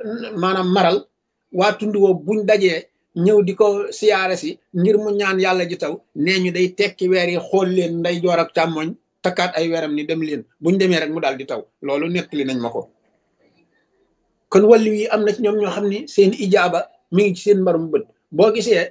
maanaam maral waa tund woo buñ dajee ñëw di ko siyaare si ngir mu ñaan yàlla ji taw nee ñu day tekki weer yi xool leen nday joor ak càmmoñ takkaat ay weeram ni dem leen buñ demee rek mu daal di taw loolu nettali nañ ma ko kon wàllu yi am na ci ñoom ñoo xam ni seen ijaaba mi ngi ci seen mbarum bët boo gisee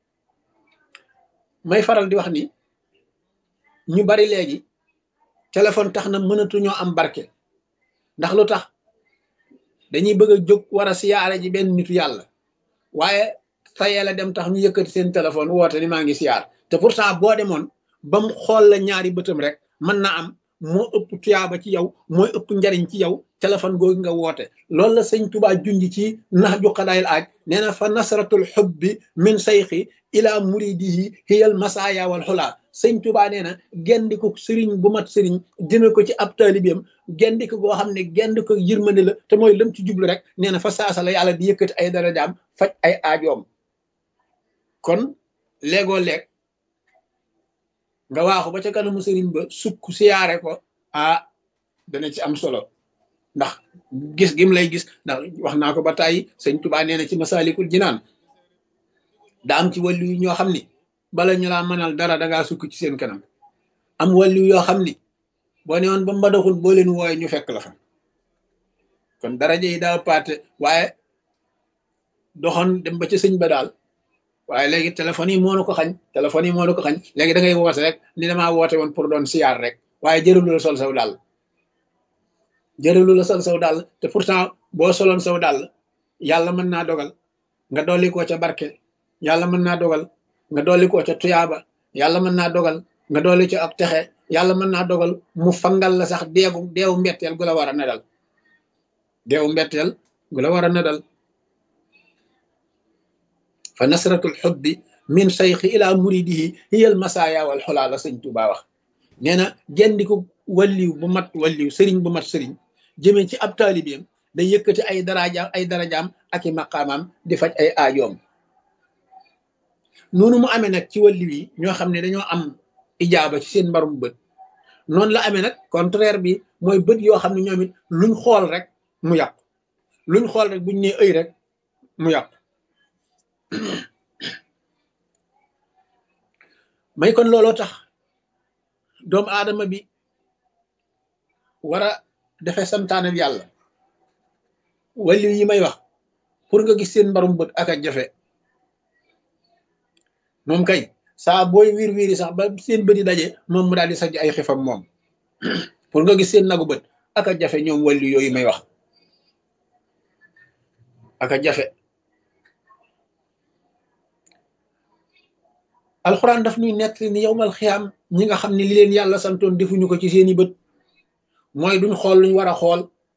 may faral di wax ni ñu bari léegi téléphone tax na mënatuñoo am barke ndax lu tax dañuy bëgg a jóg war a siyaare ji benn nitu yàlla waaye tayee la dem tax ñu yëkkati seen téléphone woote ni maa ngi siyaar te pourtant boo demoon ba mu xool la ñaari bëtam rek mën na am moo ëpp tuyaaba ci yow mooy ëpp njariñ ci yow téléphone googu nga woote loolu la sëñ Tuubaa junj ci nax ju xadaayil aaj nee na fa nasratul xubbi min sayxi ila muridihi hiyal masaaya wal xulaa sëñ Tuubaa nee na gendiku sëriñ bu mat sëriñ jëme ko ci ab taalibeem gendiku goo xam ne gendiku yërmande la te mooy lëm ci jublu rek nee na fa saasa la yàlla di yëkkati ay darajaam faj ay aajoom kon léegoo leeg nga waaxu ba ca kanamu sëriñ ba sukk siyaare ko ah dana ci am solo ndax gis gim lay gis ndax wax naa ko ba tàyyi sëñ Tuubaa nee na ci masaalikul jinaan da am ci wàllu yu ñoo xam ni bala ñu laa mënal dara dangaa sukk ci seen kanam am wàllu yoo xam ni boo ne woon ba mbadaxul boo leen wooye ñu fekk la fa kon daraja yi daa paate waaye doxoon dem ba ca sëñ ba daal waaye léegi téléphone yi moo na ko xañ téléphone yi moo na ko xañ léegi da ngay woote rek ni damaa woote woon pour doon siyaar rek waaye jërëlu la sol saw daal jërëlu la sol saw daal te pourtant boo soloon saw daal yàlla mën naa dogal nga dolli koo ca barke yàlla mën naa dogal nga dolli koo ca tuyaaba yàlla mën naa dogal nga dolli ca ak texe yàlla mën naa dogal mu fangal la sax deegu deewu mbetteel gu la war a nedal deewu mbetteel gu la war a nedal fa nasratul xubbi min sayxi ila muridihi hiyal masaaya wal xulaa la sëñ Tuubaa wax nee na gendiku walliw bu mat walliw sëriñ bu mat sëriñ jëmee ci ab taalibeem day yëkkati ay darajaam ay darajaam ak i maqaamaam di faj ay aajoom noonu mu amee nag ci walliw yi ñoo xam ne dañoo am ijaaba ci seen mbarum bët noonu la amee nag contraire bi mooy bët yoo xam ne ñoom it luñ xool rek mu yàqu luñ xool rek buñ nee ëy rek mu yàqu may kon looloo tax doomu aadama bi war a defe santaanam yàlla wàllu yi may wax pour nga gis seen mbarum bët ak a jafe moom kay saa booy wiir wiiri sax ba seen bët yi daje moom mu daal di sajj ay xifam moom pour nga gis seen nagu bët ak a jafe ñoom wàllu yooyu may wax ak a jafe alxuraan daf ñuy nekk ni yowmal xiyaam ñi nga xam ne li leen yàlla santoon defuñu ko ci seeni bët mooy duñ xool luñ war a xool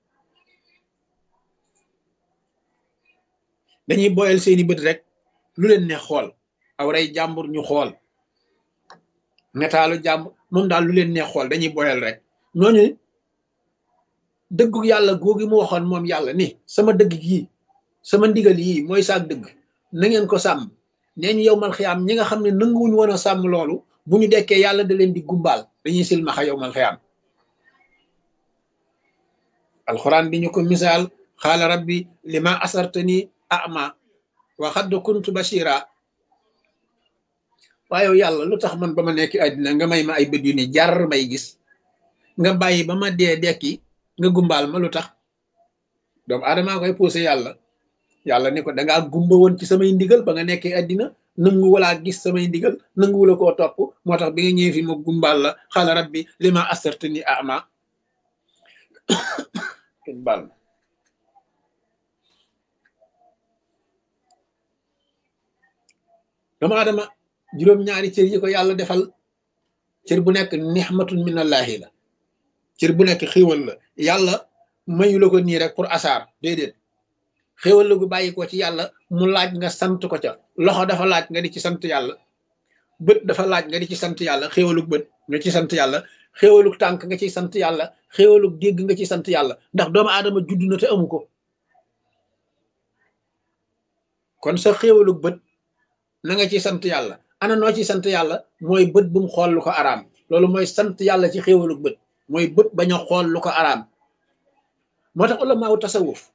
dañuy boyal seeni bët rek lu leen neex xool aw rey jàmbur ñu xool netaalu jàmbur moom daal lu leen neex xool dañuy boyal rek ñooñu dëggu yàlla googi mu waxoon moom yàlla ni sama dëgg yii sama ndigal yii mooy saak dëgg na ngeen ko sàmm nee ñu yow mal xiyaam ñi nga xam ne nanguwuñu woon a sàmm loolu bu ñu dekkee yàlla da leen di gumbaal dañuy silmaxa yow mal xiyaam alxuraan bi ñu ko misaal xaala rabbi lima asartani ama wa xadd kuntu bashira waaye yàlla lu tax man ba ma nekk àddina nga may ma ay bët yu ni jar may gis nga bàyyi ba ma dee dekki nga gumbaal ma lu tax doomu aadamaa koy poussé yàlla yàlla ni ko dangaa gumba woon ci samay ndigal ba nga nekkee àddina nangu walaa gis samay ndigal nangu wala koo topp moo tax bi nga ñëwee fi ma gumbaal la xaala rabbi lima asartani ama kenn baal ma doomu aadama juróom-ñaari cër yi ko yàlla defal cër bu nekk nixmatun minallahi la cër bu nekk xiiwal la yàlla mayu la ko nii rek pour asaar déedéet xéwal la gu bàyyi ko ci yàlla mu laaj nga sant ko ca loxo dafa laaj nga di ci sant yàlla bët dafa laaj nga di ci sant yàlla xéwalug bët nga ci sant yàlla xéwalug tànk nga ciy sant yàlla xéwalug dégg nga ci sant yàlla ndax doomu aadama judd na te amu ko kon sa xéwalug bët na nga ci sant yàlla ana noo ci sant yàlla mooy bët bu mu xool lu ko araam loolu mooy sant yàlla ci xéwalug bët mooy bët bañ a xool lu ko araam moo tax ulamaawu tasawuf